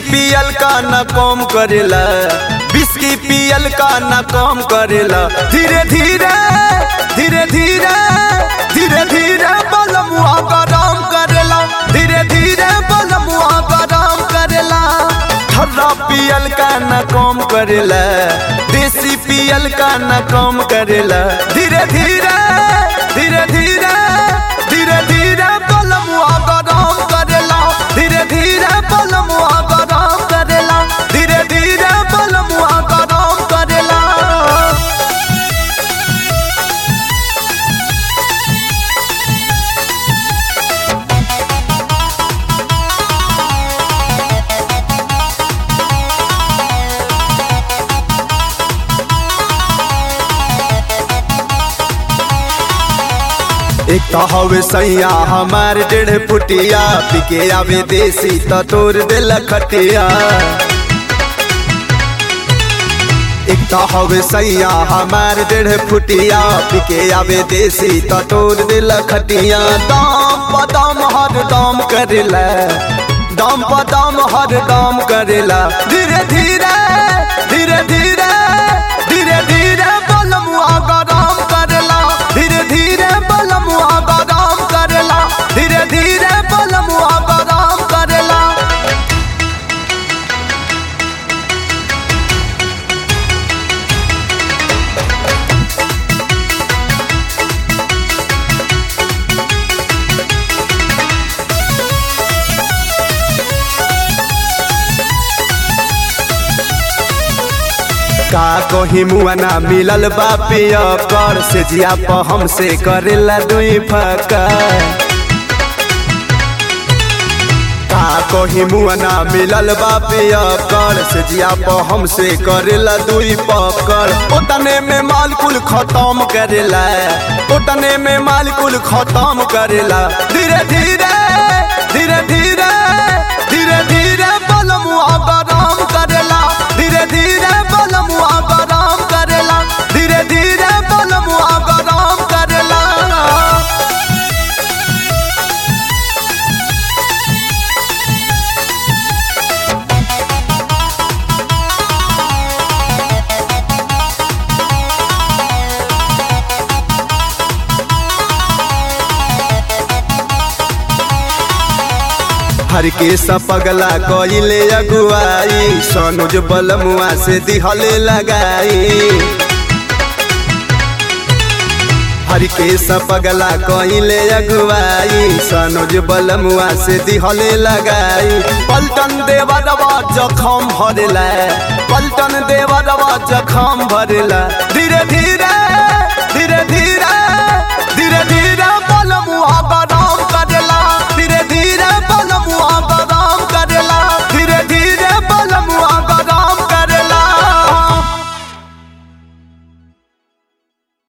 पियल का न कम करेला बिस्की पियल का न कम करेला धीरे धीरे धीरे धीरे धीरे धीरे बलमुआ गरम करेला धीरे धीरे बलमुआ गरम करेला ठर्रा पियल का न कम करेला देसी पियल का न कम करेला धीरे धीरे धीरे धीरे धीरे धीरे बलमुआ गरम करेला धीरे धीरे बलमुआ गरम करेला धीरे धीरे बलमुआ गरम करेला एक तो हवे सैया हमार डेढ़ फुटिया पिके आवे देसी तो तोड़ दिल खटिया एक तो हवे सैया हमार डेढ़ फुटिया पिके आवे देसी तो तोड़ दिल खटिया दाम पदाम हर दाम करेला दाम पदाम हर दाम करेला धीरे धीरे धीरे धीरे धीरे धीरे बलमुआ गरम करेला धीरे धीरे बलमुआ गरम करेला धीरे धीरे बलमुआ गरम करेला का कही मुआना मिलल बा पिया कर से जिया प हमसे करेला दुई फका का कही मुआना मिलल बा पिया कर से जिया प हमसे करेला दुई पकड़ ओतने में माल कुल खत्म करेला ओतने में माल कुल खत्म करेला धीरे धीरे धीरे धीरे धीरे धीरे बलमुआ गरम करेला धीरे धीरे बलमुआ गरम करेला धीरे धीरे बलमुआ गरम करेला हर के सपगला कइले अगुआई सनुज बलमुआ से दिहले लगाई हर के सपगला कइले अगुआई सनुज बलमुआ से दिहले लगाई पलटन देवरवा जखम भरेला पलटन देवरवा जखम भरेला धीरे धीरे